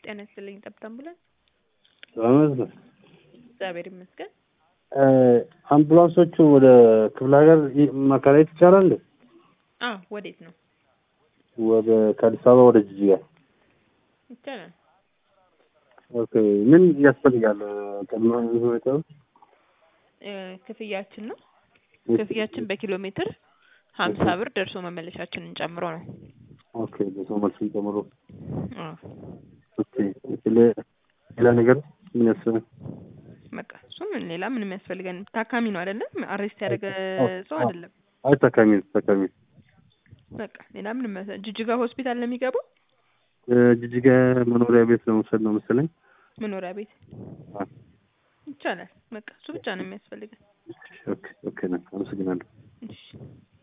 ጤና ይስጥልኝ። ጠብታ አምቡላንስ። በመዝገብ እግዚአብሔር ይመስገን። አምቡላንሶቹ ወደ ክፍለ ሀገር ይ- ማከራየት ይቻላል እንዴ? አዎ፣ ወዴት ነው? ወደ ከአዲስ አበባ ወደ ጅጅጋ። ይቻላል። ኦኬ ምን ያስፈልጋል? ቅድመ ሁኔታው እ፣ ክፍያችን ነው ክፍያችን በኪሎ ሜትር ሀምሳ ብር ደርሶ መመለሻችንን ጨምሮ ነው። ኦኬ በሰው መልስን ጨምሮ አዎ፣ ኦኬ ሌ- ሌላ ነገር ምን ያስፈልጋል? በቃ እሱ ምን ሌላ ምንም ያስፈልገን ታካሚ ነው አይደለም? አሬስት ያደረገ ሰው አይደለም። አይ ታካሚ ታካሚ በቃ ሌላ ምንም ያስ- ጅጅጋ ሆስፒታል ነው የሚገባው። እ፣ ጅጅጋ መኖሪያ ቤት ለመውሰድ ነው መሰለኝ። መኖሪያ ቤት አ፣ ይቻላል። በቃ እሱ ብቻ ነው የሚያስፈልገን። ኦኬ ኦኬ ነው። አመሰግናለሁ። እሺ